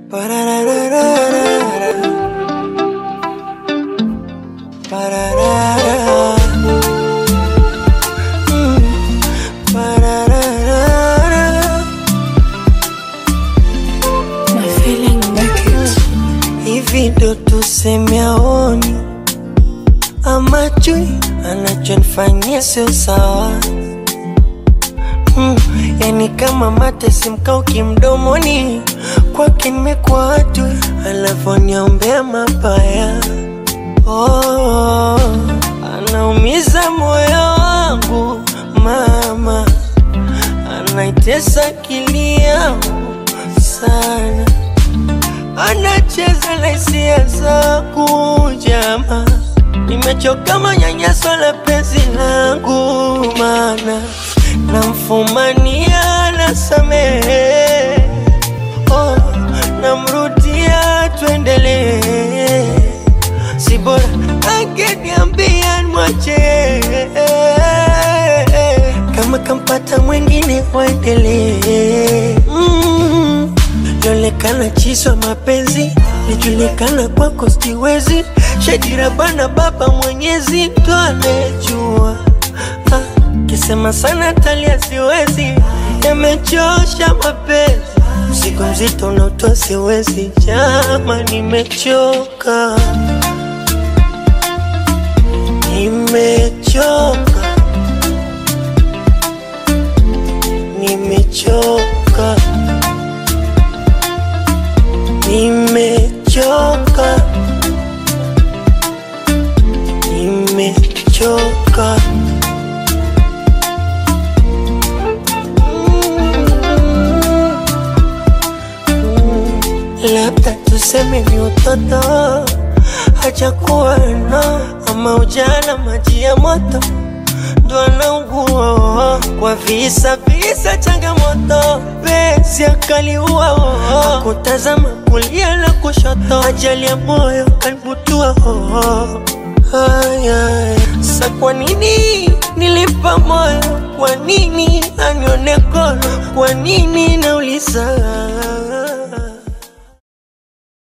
Pararararara. Pararara. Mm. Parararara. My feeling make it. Hivi ndo tuseme aoni ama chui anachonifanyia sio sawa mm, yani kama mate simkauki mdomoni kwake nimekuwa adui alafu niombea mabaya oh, anaumiza moyo wangu mama anaitesa akili yangu sana anacheza na hisia zangu jama, nimechoka manyanyaso la penzi langu, mana namfumania nasamehe, oh, namrudia tuendelee, si bora angeniambia mwache kama kampata mwingine waendelee mm. Lionekana chiswa mapenzi lijulikana kwako siwezi shadira bana baba mwenyezi ndo anejua ah, kisema sana talia siwezi yamechosha mapenzi mzigo mzito unaotoa siwezi jama nimechoka nimechoka nimechoka nimechoka nimechoka labda tuseme ni utoto hajakuwa na ama ujana maji ya moto ndo anaugua kwa visa visa changamoto penzi akaliua kutazama kulia na kushoto ajali ya moyo kalibutua haya sa kwa nini nilipa moyo kwa nini anione kono kwa nini nauliza